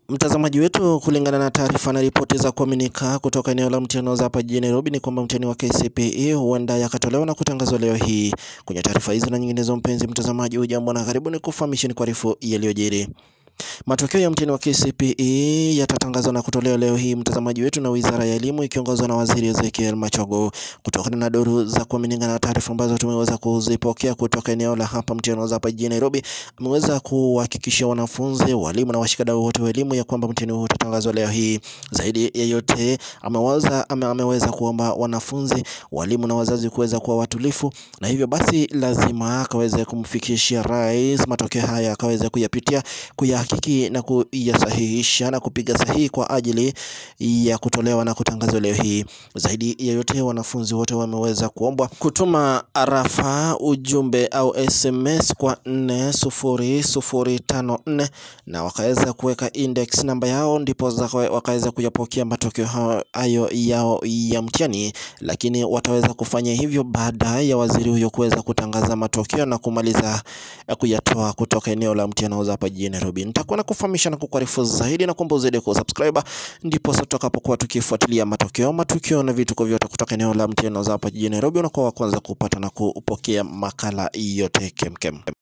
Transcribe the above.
Mtazamaji wetu, kulingana na taarifa na ripoti za kuaminika kutoka eneo la mtihani za hapa jijini Nairobi ni kwamba mtihani wa KCPE huenda yakatolewa na kutangazwa leo hii. Kwenye taarifa hizo na nyinginezo, mpenzi mtazamaji, hujambo na karibu ni kufahamisheni kuarifu yaliyojiri. Matokeo ya mtihani wa KCPE yatatangazwa na kutolewa leo hii mtazamaji wetu, na Wizara ya Elimu ikiongozwa na Waziri Ezekiel Machogu. Kutokana na duru za kuaminika na taarifa ambazo tumeweza kuzipokea kutoka eneo la hapa mtihani wa hapa jijini Nairobi, ameweza kuhakikishia wanafunzi, walimu na washikadau wote wa elimu ya kwamba mtihani huu utatangazwa leo hii. Zaidi ya yote, ameweza ame, ameweza kuomba wanafunzi, walimu na wazazi kuweza kuwa watulifu, na hivyo basi lazima akaweze kumfikishia rais matokeo haya, akaweze kuyapitia kuya hakiki na kuyasahihisha na kupiga sahihi kwa ajili ya kutolewa na kutangazwa leo hii. Zaidi ya yote, wanafunzi wote wameweza kuombwa kutuma arafa ujumbe au SMS kwa 40054 na wakaweza kuweka index namba yao, ndipo wakaweza kuyapokea matokeo hayo yao ya mtihani, lakini wataweza kufanya hivyo baada ya waziri huyo kuweza kutangaza matokeo na kumaliza kuyatoa kutoka eneo la mtihani hapa jijini Nairobi. Nitakuwa na kufahamisha na kukuarifu zaidi na kuomba uzidi kusubscribe, ndipo sasa tutakapokuwa tukifuatilia matokeo, matukio na vituko vyote kutoka eneo la mtihani hapa jijini Nairobi, unakuwa wa kwanza kupata na kupokea makala yote kemkem.